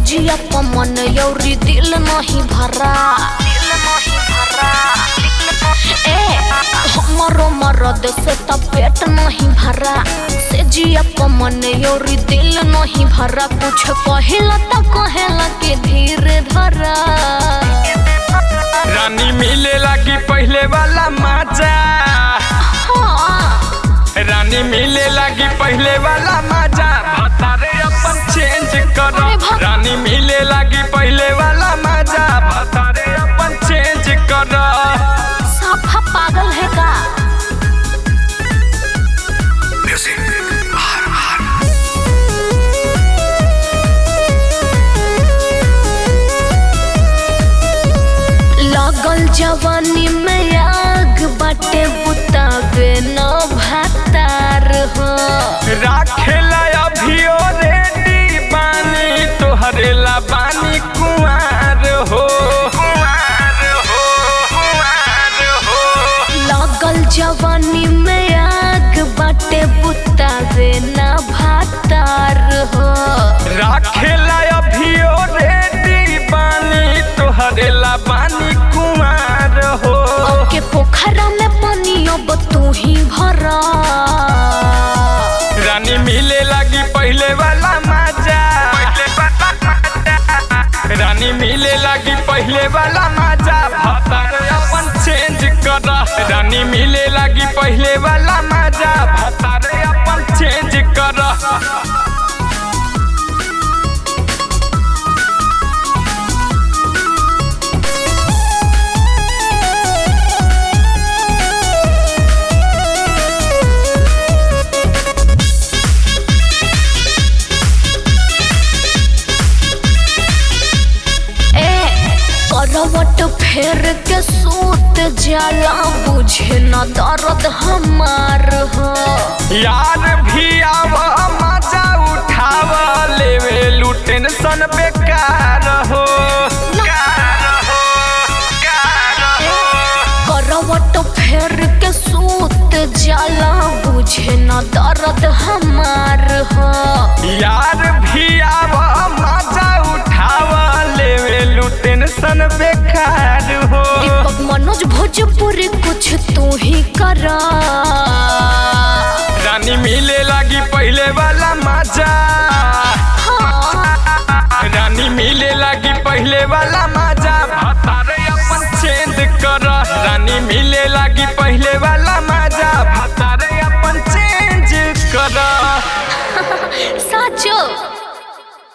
जिया पमन यौरी दिल नहीं भरा दिल नहीं भरा ए हमरो मरद से त पेट नहीं भरा से जिया पमन यौरी दिल नहीं भरा कुछ कहेला त कहेला के धीरे धरा रानी मिले लगी पहले वाला मजा हाँ रानी मिले लगी पहले वाला मजा भतारे अपन चेंज कर अरे भत- रानी मिले लगी पहले वाला मजा भतारे अपन चेंज कर साफा पागल है का लगल जवानी में आग बाटे बुतावे न भातार हो राखेला अभियो रेडी बानी तोहरे ला बानी कुआर हो कुआर हो कुआर हो लगल जवानी में आग बाटे बुतावे न भातार हो राखेला अभियो रेडी बानी तोहरे ला बानी कुआर हो के पोखरा में पानी अब तू ही भरा रानी मिले लगी पहले वाला मजा रानी मिले लगी पहले वाला मजा भतार अपन चेंज कर रानी मिले लगी पहले वाला मजा भतार अपन चेंज कर ए करवट फेर के सूत जाला बुझे न दर्द हमार हो यार भी आव मजा उठाव लेवे लू टेंशन बेकार हो कार हो कार हो करवट फेर के सूत जाला बुझे न दर्द हमार हो यार भी आव मजा उठाव लेवे लू टेंशन बेकार हो दीपक मनोज भोजपुरी कुछ तू ही करा रानी मिले लगी पहले वाला मजा हाँ रानी मिले लगी पहले वाला मजा भतारे अपन चेंज कर रानी मिले लगी पहले वाला